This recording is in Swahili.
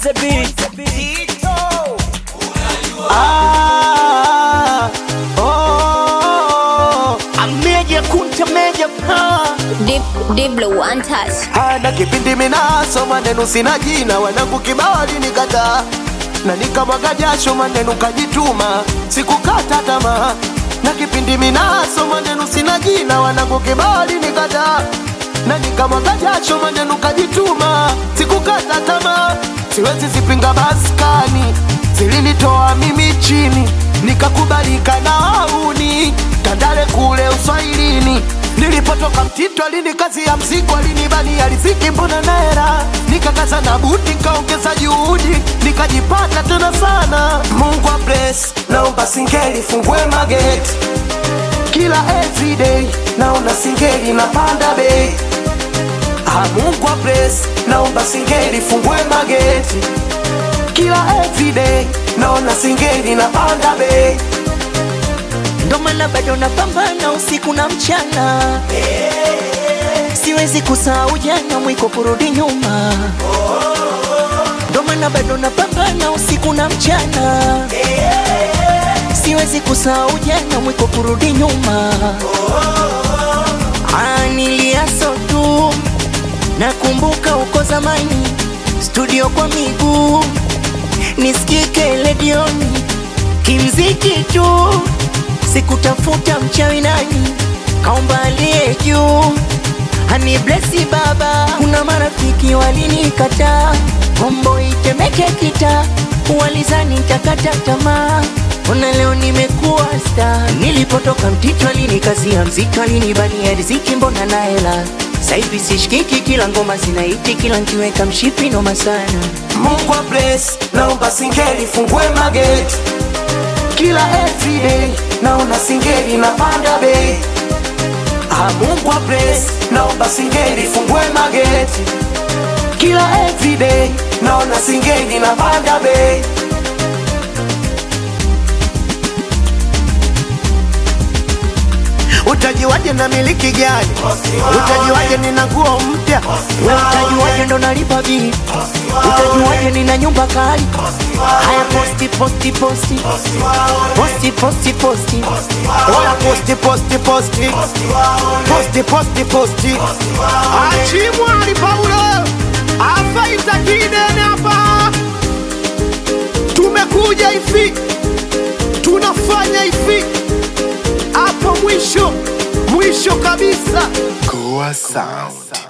the beat. Ah, oh, ameja kunta meja pa Deep, deep blue, one touch. hana kipindi minaso maneno sina jina wanangu kibao alinikataa na nikamwaga jasho maneno kajituma sikukata tamaa na kipindi minaso maneno sina jina wanangu kibao alinikataa na nikamwaga jasho maneno kajituma sikukata tamaa siwezi zipinga maskani zilinitoa mimi chini nikakubalika na wauni tandale kule uswahilini nilipotoka mtito alini kazi ya mzigo alinibania riziki mbona naera nikakaza na buti nikaongeza juhudi nikajipata tena sana mungu wa bless naomba singeli fungue mageti kila everyday naona singeli napanda bei Ah, Mungu wa bless naomba singeli fungue mageti kila everyday naona singeli napanda bei ndo maana bado napambana usiku na mchana siwezi kusahau jana mwiko kurudi nyuma ndo maana bado napambana usiku na mchana siwezi kusahau jana mwiko kurudi nyuma Ah, niliaso tu nakumbuka uko zamani studio kwa miguu nisikike ledioni kimziki tu sikutafuta mchawi nani kaomba aliye juu hani blesi baba kuna marafiki walinikataa kombo itemeke kita walizani takata tamaa ona leo nimekuwa sta nilipotoka mtito alinikazia mziki alinibania riziki mbona na hela saivi sishikiki kila ngoma zinaiti kila nkiweka mshipi noma sana Mungu wa bless naomba singeli fungue mageti kila everyday naona singeli napanda bei Ah, Mungu wa bless naomba singeli fungue mageti kila everyday naona singeli napanda bei utajiwaje na miliki gani utajiwaje nina nguo mpya we utajuaje ndo nalipa bili utajuaje nina nyumba kali haya posti posti posti posti posti posti Oya posti posti posti posti posti posti achimwali Paulo afaita kidene hapa tumekuja hivi tunafanya hivi hapa mwisho mwisho kabisa Goa Sound.